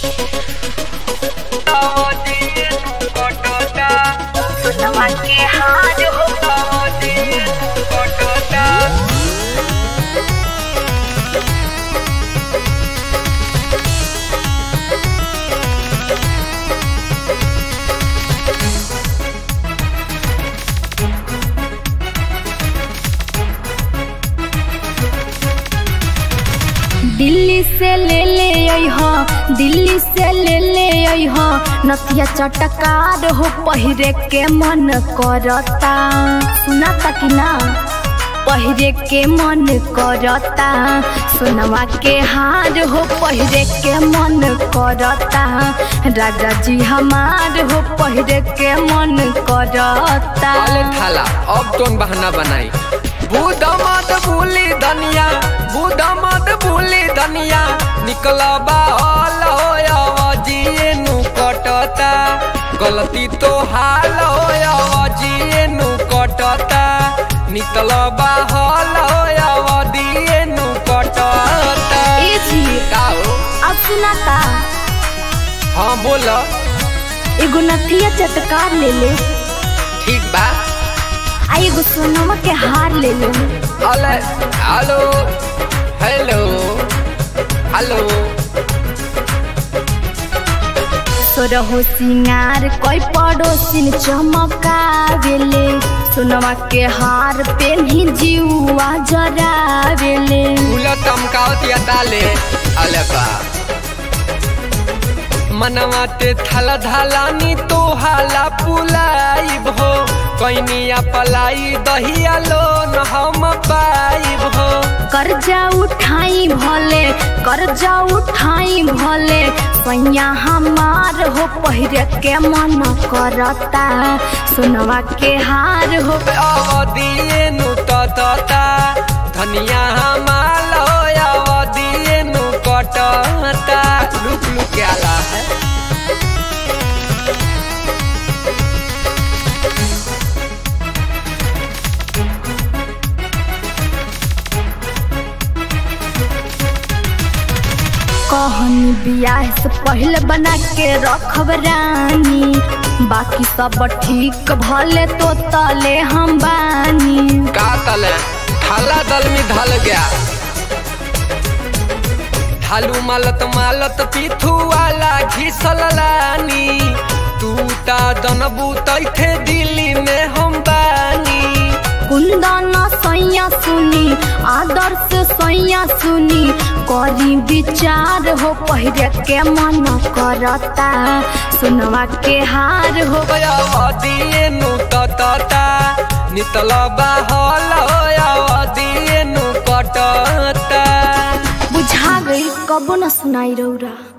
सुनवा के हार हो दिल्ली से ले ले अइह दिल्ली से ले ले अइह नथिया चटकार हो पहिरे के मन करता सुनाता कि ना पहिरे के मन करता सुनवा के हार हो पहिरे के मन करता राजा जी हमार हो पहिरे के मन करता अले थाला अब कौन बहाना बनाई बूढ़ा मत भूली धनिया बूढ़ा मत भूली धनिया निकला बाहल हो जिए नु कटता गलती तो हाल हो जिए नु कटता निकल बाहल हो दिए नु कटता ए जी का हो अब सुनाता हाँ बोल एगो नथिया चटकार ले ले ठीक बा आ एगो सोनमा के हार ले ले अले हेलो हेलो हेलो सोरहो सिंगार कोई पड़ोसिन चमकावेले सोनमा के हार पेन्ही जीवा जरावेले फूल चमकावतिया ताले अले बा मनवा ते थल धलानी तो हाला पुलाइब हो कैनिया पलाई दहिया लोन हम पाइब हो कर्जा उठाई भले कर्जा उठाई भले सैया हमार हो पहिरे के मन करता सोनवा के हार हो अवधिए नु तता धनिया हमाल हो अवधिए नु कटता लुक लुक आला है कहनी बियाह से पहले बना के रखब रानी बाकी सब ठीक भले तो तले हम बानी का तले थाला दल में ढल गया थालू मालत मालत पीथू वाला घिसल लानी तू ता जनबू तैथे दिल्ली में हम बानी कुंदन सैया सुनी आदर्श सैया सुनी करी विचार हो पहिरे के मन करता सुनवा के हार हो अवधिए नु तता नितल बाहल अवधिए नु कटता बुझा गई कबो न सुनाई रौरा